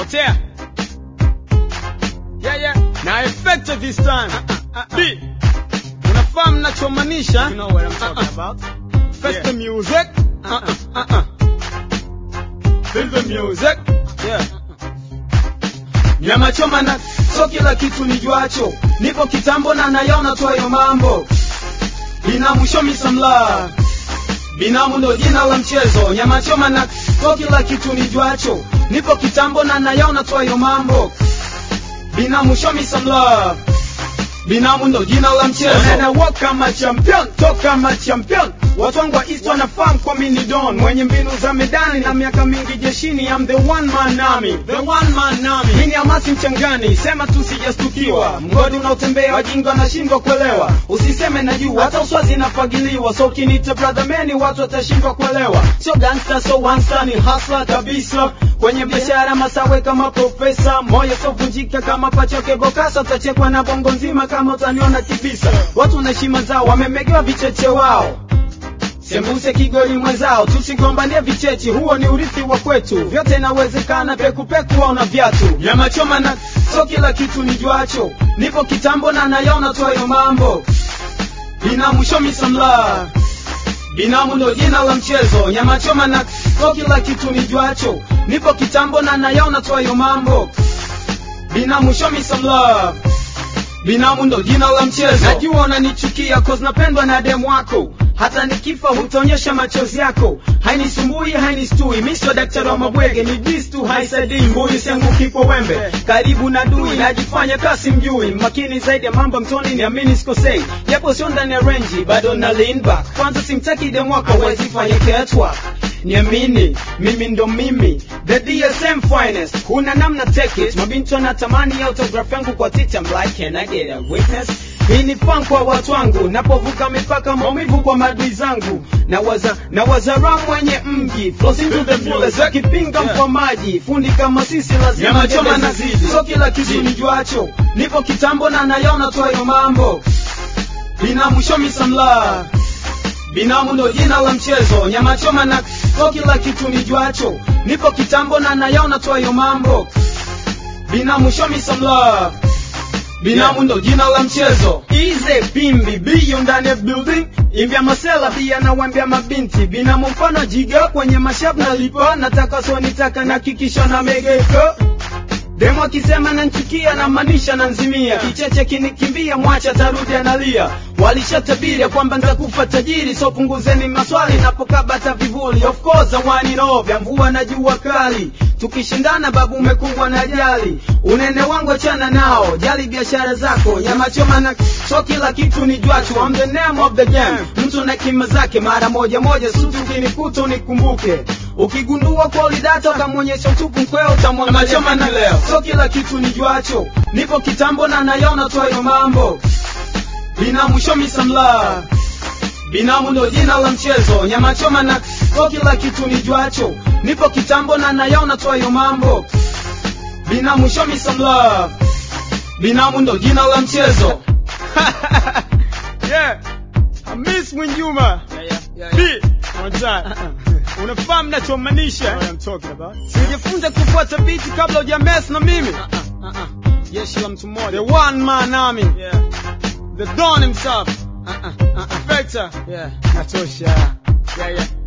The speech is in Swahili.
potea yeah, yeah. na effective this time B unafahamu nachomaanisha You know what I'm talking about. Face the Yeah. music uh -uh, uh -uh. Feel the music Yeah. nyama choma na so kila kitu nijuacho nipo kitambo na nayaona twayo mambo binamu show me some love binamu ndo jina la mchezo nyama choma na so kila kitu nijuacho nipo kitambo na nayaona twayo mambo binamu show me some love binamu ndo jina la mchezo na walk kama champion talk kama champion watu wangu wa east wanafahamu kwa mini don mwenye mbinu za medani na miaka mingi jeshini I'm the one man army the one man army mimi amasi mchangani sema tu sijastukiwa mgodi unaotembea wajinga wanashindwa kuelewa usiseme na juu hata uswazi inafagiliwa so kinita brother many watu watashindwa kuelewa sio gangster so wangster ni hustler kabisa kwenye biashara masawe kama profesa moyo sovunjika kama pachoke bokasa utachekwa na bongo nzima kama utaniona kibisa watu na heshima zao wamemegewa vicheche wao sembuse kigoli mwenzao tusigombanie vichechi huo ni urithi wa kwetu vyote inawezekana pekupeku au na viatu nyama choma na so kila kitu nijuacho nipo kitambo na nayaona twayo mambo binamu show me some love binamu ndo jina la mchezo nyama choma na so kila kitu nijuacho nipo kitambo na nayaona twayo mambo binamu show me some love binamu ndo jina la mchezo najua unanichukia cause napendwa na demu wako hata nikifa hutaonyesha machozi yako hainisumbui hainistui mi sio daktari wa mabwege ni dis tu haisaidii mbuyu sianguki kwa wembe karibu na dui najifanya kasi mjui makini zaidi ya mambo mtoni niamini sikosei japo sio ndani ya renji bado na lean back kwanza simtaki demu wako hawezi fanya catwalk niamini mimi ndo mimi the dsm finest huna namna take it mabinti wanatamani autograph yangu kwa tita I'm like can I get a witness hii ni fan kwa watu wangu napovuka mipaka maumivu kwa madui zangu na waza na wazara mwenye mji flows into the fullest akipinga Yeah. mkwa maji fundi kama sisi lazima Nyama choma jembe na zizidi. so kila kitu nijuacho nipo kitambo na nayaona twayo mambo binamu show me some love binamu ndo jina la mchezo nyama choma na so kila kitu nijuacho nipo kitambo na nayaona twayo mambo binamu show me some love binamu ndo jina la mchezo ize pimbi biyo ndani ya building imbya masela pia nawambia mabinti binamu mfano jiga kwenye mashab nalipa nataka sonitaka na kikisha na megeka demo akisema nanchukia na maanisha nanzimia kicheche kinikimbia mwacha tarudi analia walishatabiria kwamba nitakufa tajiri so punguzeni maswali napokabata vivuli of course awani no vya mvua na jua kali tukishindana babu umekumbwa na jali unene wangu achana nao jali biashara zako nyama choma na so kila kitu ni jwachu I'm the name of the game mtu na kima zake mara moja moja sutu ukinikuta unikumbuke ukigundua kwa ulidata ukamwonyesha utupu mkweo utamwangalia na leo so kila kitu ni jwacho nipo kitambo na nayaona twayo mambo binamu show me some love binamu ndo jina la mchezo nyama choma na so kila kitu ni jwacho nipo kitambo na nayaona twayo mambo binamu show me some love binamu ndo jina la mchezo yeah Hamis Mwinjuma Yeah, yeah, yeah, B yeah. one time unafahamu nachomaanisha You know what I'm talking about. sijifunze kufuata biti kabla hujames na mimi Uh-uh, uh-uh. Jeshi la mtu the mmoja. one man army Yeah. the don himself Uh-uh, uh-uh. Vector Yeah. natosha Yeah, yeah.